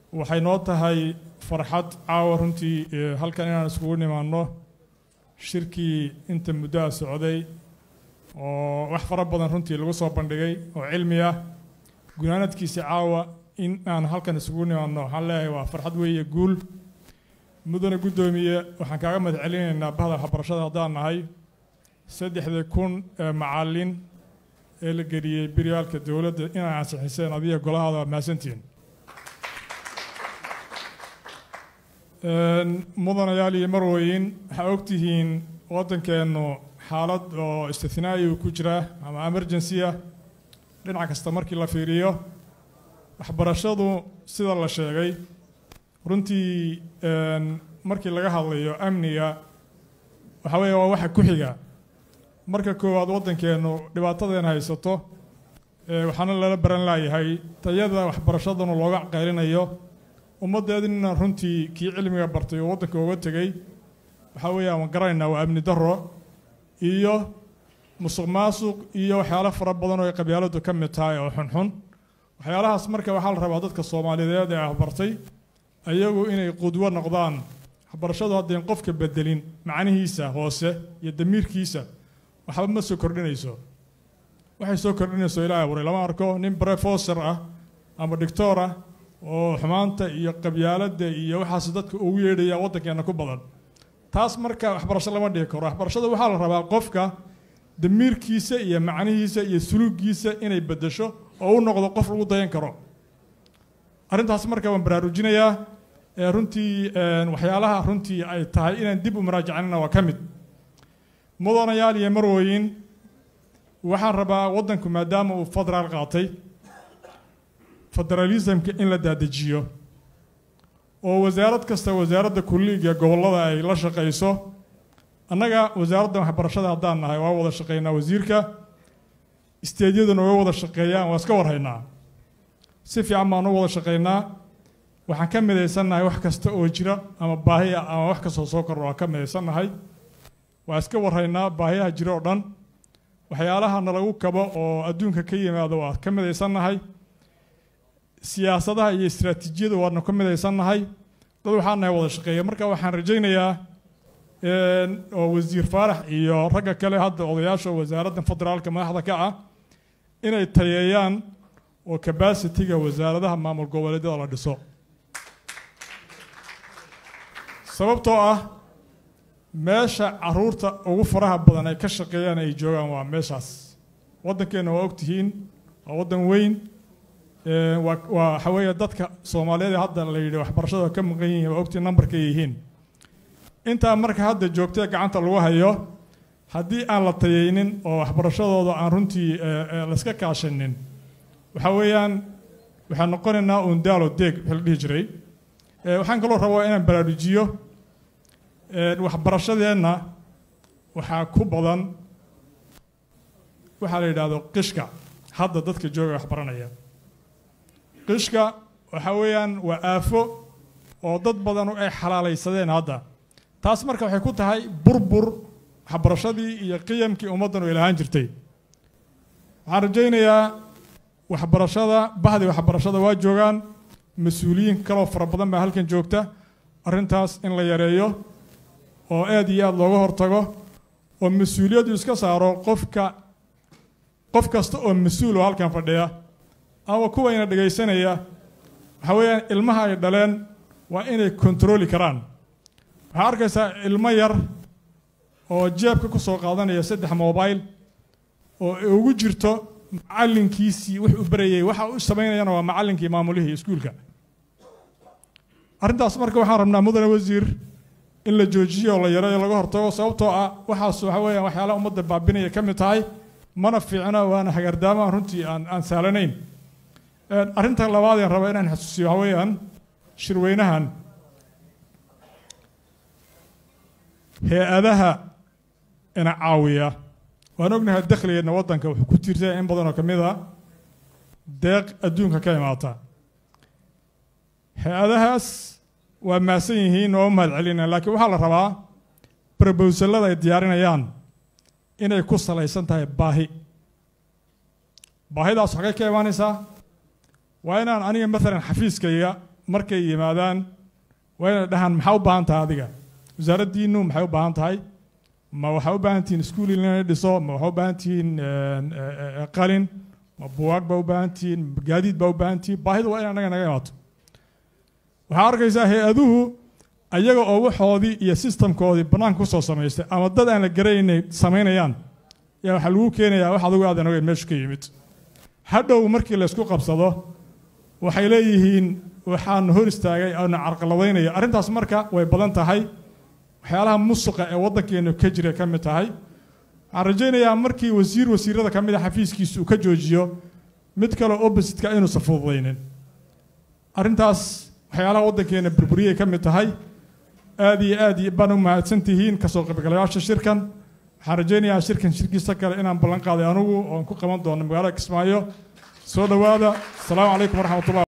waxay noo tahay farxad caawa runtii halkan inaan iskugu nimaanno shirkii inta muddoa socday oo wax fara badan runtii lagu soo bandhigay oo cilmi ah gunaanadkiisa caawa in aan halkan isugu nimaanno waxaan leeyahay waa farxad weeye guul mudane guddoomiye waxaan kaaga mahad celinaynaa bahda waxbarashada haddaan nahay saddexdii kun ee macallin ee la geliyey biryaalka dowladda inay ansixiseen adiga golahaada waa mahadsantihiin mudanayaal iyo marweyn waxaa ogtihiin waddankeennu xaalad oo istithnaa'i ku jira ama emergency ah dhinac kasta markii la fiiriyo waxbarashadu sida la sheegay runtii markii laga hadlayo amniga waxaa weeye waa waxa ku xiga marka koowaad waddankeennu dhibaatadeena haysato waxaana lala baran laayahay tayada waxbarashaduna looga qaylinayo ummaddeedina runtii kii cilmiga bartay oo waddanka uga tegey waxaa weeye aan garanaynaa waa amni darro iyo musuq maasuq iyo waxyaalo fara badan oo ay qabyaaladu ka mid tahay oo xunxun waxyaalahaas marka waxaa la rabaa dadka soomaaliyeed ee waxbartay ayagu inay qudwo noqdaan waxbarashadu haddayn qofka bedelin macnihiisa hoose iyo damiirkiisa waxba ma soo kordhinayso waxay soo kordhinayso ilaahay abuuray lama arko nin brofessor ah ama doctor ah oo xumaanta iyo qabyaaladda iyo waxaas dadka ugu yeedhaya waddankeena ku badan taas marka waxbarasho lama dhihi karo waxbarashada waxaa la rabaa qofka damiirkiisa iyo macnihiisa iyo suluugiisa inay bedesho oo u noqdo qof lagu dayan karo arrintaas marka waan baraarujinayaa runtii waxyaalaha runtii ay tahay inaan dib u maraajacanina waa ka mid mudanayaal iyo marweyn waxaan rabaa waddanku maadaama uu federaal qaatay federalismka in la daadejiyo oo wasaarad kasta wasaaradda kulliga gobollada ay la shaqayso annaga wasaaradda waxbarashada haddaan nahay waa wada shaqaynaa wasiirka isteedyaduna way wada shaqeeyaan waa iska warhaynaa si fiican baan u wada shaqaynaa waxaan ka midaysannahay wax kasta oo jira ama baahi ah ama wax kastoo soo kordha waa ka midaysannahay waa iska warhaynaa baahiyaha jira oo dhan waxyaalaha nalagu kabo oo adduunka ka yimaado waa ka midaysannahay siyaasadaha iyo istaraatiijiyada waadna ka midaysannahay dad waxaan nahay wada shaqeeya marka waxaan rajaynayaa oo wasiir faarax iyo ragga kale hadda odayaasha wasaaradda federaalka madaxda ka ah inay tayeeyaan oo cabacitiga wasaaradaha maamul goboleedyada la dhiso sababtoo ah meesha caruurta ugu faraha badan ay ka shaqeeyaan ay joogaan waa meeshaas waddankeenna waa ogtihiin waa waddan weyn waa waxa weeye dadka soomaaliyeed hadda la yidhi waxbarashada ka maqan yihiin waa ogtii numberkay yihiin intaa marka hadda joogtee gacanta lagu hayo haddii aan la tayeynin oo waxbarashadooda aan runtii layska kaashanin waxa weeyaan waxaan noqonaynaa uun daalo deeg wixii la dhihi jiray waxaan kaloo rabaa inaan baraarujiyo waxbarashadeenna waxaa ku badan waxaa la yidhaahdo qishka hadda dadka jooga waxbaranaya qishka waxa weeyaan waa aafo oo dad badan ay xalaalaysadeen hadda taas marka waxay ku tahay burbur waxbarashadii iyo qiyamkii ummaddan oo ilahaan jirtay waxaan rajaynayaa waxbarashada bahdii waxbarashada waa joogaan mas-uuliyiin kaloo fara badan baa halkan joogta arrintaas in la yareeyo oo aad iyo aad looga hortago oo mas-uuliyaddu iska saaro qofka qof kasta oo mas-uul oo halkan fadhiya ama kuwayna dhegaysanaya waxaa weeyaan ilmaha ay dhaleen waa inay kontarooli karaan waxaa arkaysaa ilmo yar oo jeebka ku soo qaadanaya saddex mobile oo ugu jirto macallinkiisii wuxuu barayay waxa u samaynayana waa macallinkii maamulihii iskuulka arrintaas marka waxaan rabnaa mudane wasiir in la joojiyo oo la yareeyo laga hortago sababtoo ah waxaas waxa weeyaan waxyaalaha ummadda baabinaya ka mid tahay mana fiicna waana hagardaamaha runtii aan aan sahlanayn arrinta labaad ee raba inaan xasuusiyo waxa weeyaan shirweynahan hay-adaha ina caawiya waan ognahay dakhligeedna waddanka wuxuu ku tiirsan in badan oo ka mid a deeq adduunka ka imaata hay-adahaas waa mahadsan yihiin oo mahad celina laakiin waxaa la rabaa brobowsalada ay diyaarinayaan inay ku salaysan tahay baahi baahidaas xagay ka imaanaysaa waa inaan aniga maalan xafiiskayga markay yimaadaan waa inay dhahaan maxaa u baahan tahay adiga wasaaraddiinu maxay u baahan tahay ma waxaa u baahan tihiin iskuul in la dhiso ma waxaa u baahan tihiin qalin ma buwaag baa u baahan tihiin ma gaadiid baa u baahan tihiin baahidu waa in anaga naga imaato waxaa arkaysaa hay-aduhu ayaga oo waxoodii iyo sistamkoodii bannaanka kusoo samaystay ama dad aan la garanaynay samaynayaan yaa waxaa lagu keenayaa wax adugu aadan ogeyn meeshu ka yimid hadhow markii laysku qabsado waxay leeyihiin waxaan hor istaagay oona carqaladaynaya arrintaas marka way badan tahay waxyaalaha musuqa ee waddankeenu ka jira ka mid tahay waxaan rajaynayaa markii wasiir wasiirada ka mid a xafiiskiisa uu ka joojiyo mid kaleo oppositka inuusan fududaynin arrintaas waxyaalaha waddankeena burburiyay ka mid tahay aad iyo aad baan u mahadsan tihiin kasoo qaybgalayaasha shirkan waxaan rajaynayaa shirkan shirkiisa kale inaan ballan qaaday anugu oon ku qaban doono magaalada kismaayo soo dhowaada asalaamu calaykum waraxmatullah